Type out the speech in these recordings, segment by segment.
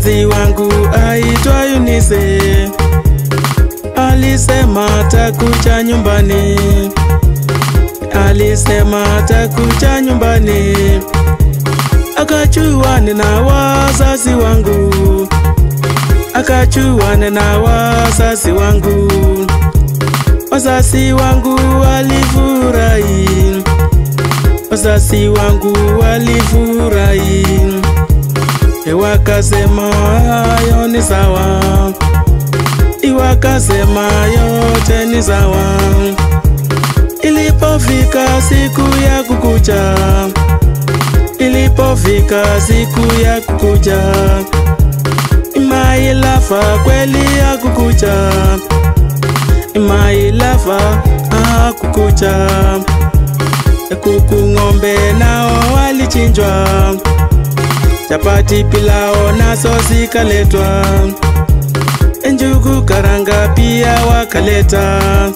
mpenzi wangu aitwa Yunise alisema takuja nyumbani, alisema takuja nyumbani, akachuane na wazazi wangu, akachuane na wazazi wangu, wazazi wangu walifurahi, wazazi wangu walifurahi, wakasema hayo ni sawa iwakasema yote ni sawa. Ilipofika siku ya kukucha, ilipofika siku ya kukucha, imailafa kweli ya kukucha, imailafa ah, kukucha. Kuku ng'ombe nao walichinjwa, chapati pilao nazo zikaletwa njugu karanga pia wakaleta.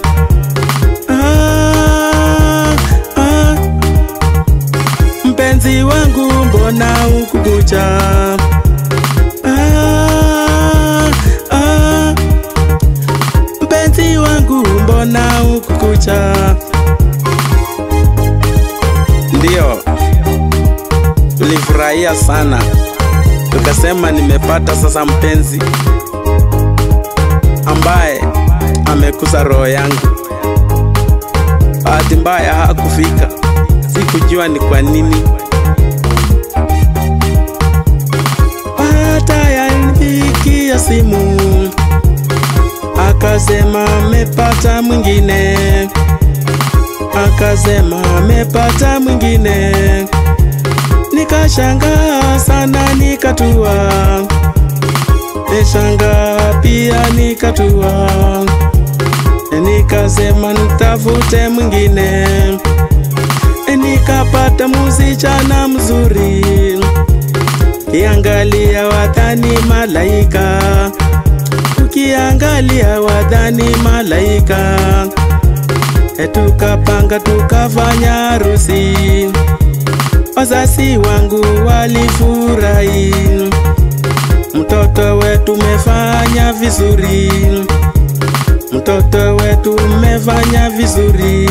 Ah, ah, mpenzi wangu mbona ukukucha? Ah, ah, mpenzi wangu mbona ukukucha? Ndiyo, tulifurahia sana, tukasema nimepata sasa mpenzi ambaye amekuza roho yangu. Bahati mbaya hakufika, sikujua ni kwa nini. Baada ya nipigia simu, akasema amepata mwingine, akasema amepata mwingine. Nikashangaa sana, nikatua nishanga pia nikatua, nikasema nitafute mwingine, nikapata msichana mzuri, kiangalia wadhani malaika, ukiangalia wadhani malaika, tukapanga tukafanya harusi, wazazi wangu walifurahi mtoto wetu umefanya vizuri, mtoto wetu umefanya vizuri.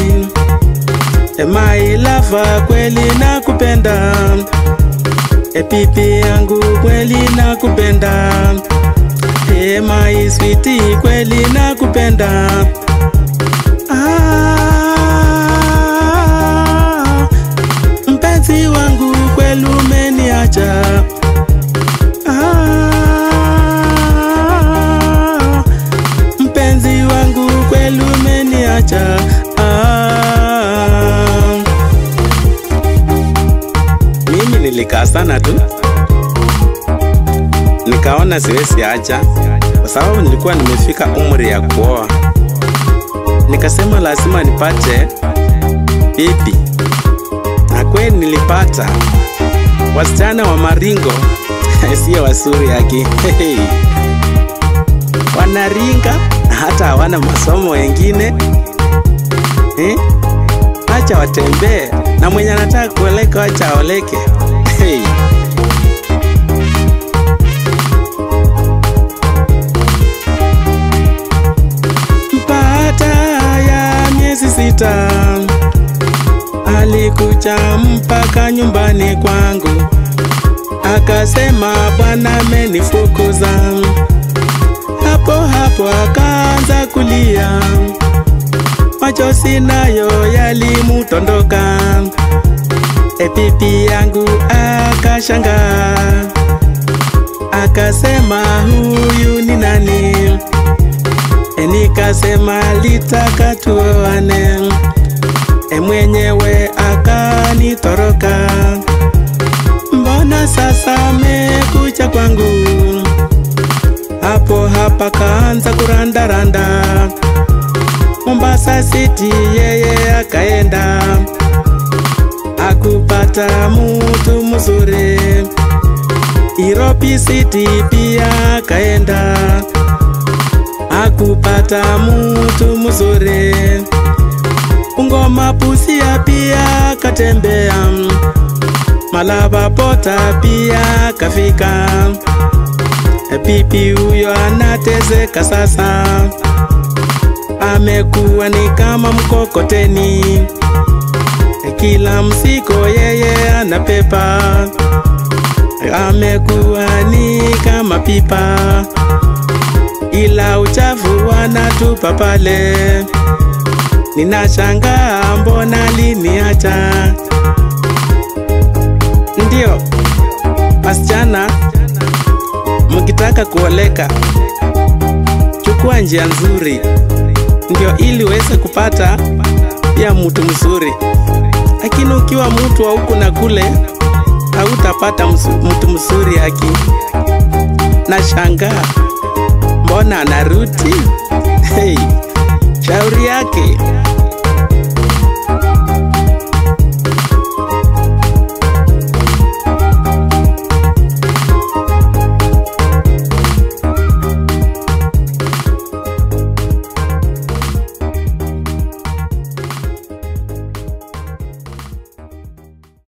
Emailafa kweli nakupenda, epipi yangu kweli nakupenda, emai switi kweli nakupenda. Ah, mpenzi wangu kweli umeniacha mpenzi wangu kweli umeniacha. Ah, mimi nilikaa sana tu, nikaona siwezi acha, kwa sababu nilikuwa nimefika umri ya kuoa. Nikasema lazima nipate bibi, na kweli nilipata wasichana wa maringo sio wazuri yake wanaringa hata hawana masomo wengine eh? Acha watembee na mwenye anataka kuoleka, acha aoleke. Hey. Baada ya miezi sita alikuja mpaka nyumbani kwangu, akasema bwana amenifukuza. Hapo hapo akaanza kulia, machozi nayo yalimutondoka. Epipi yangu akashangaa, akasema huyu ni nani? E, nikasema litaka tuoane. E, mwenyewe akanitoroka. Mbona sasa amekuja kwangu? Hapo hapa kaanza kurandaranda Mombasa City, yeye akaenda akupata mutu mzuri. Nairobi City pia akaenda akupata mutu mzuri. Ngoma Busia pia akatembea, Malaba Pota pia kafika bibi huyo anatezeka sasa, amekuwa ni kama mkokoteni, kila msiko yeye anapepa, amekuwa ni kama pipa, ila uchafu wanatupa pale. Ninashangaa mbona liniacha. Ndio wasichana, mkitaka kuoleka, chukua njia nzuri, ndio ili uweze kupata ya mtu mzuri. Lakini ukiwa mtu wa huku na kule, hautapata mtu mzuri. Haki nashangaa mbona anarudi. Hey, shauri yake.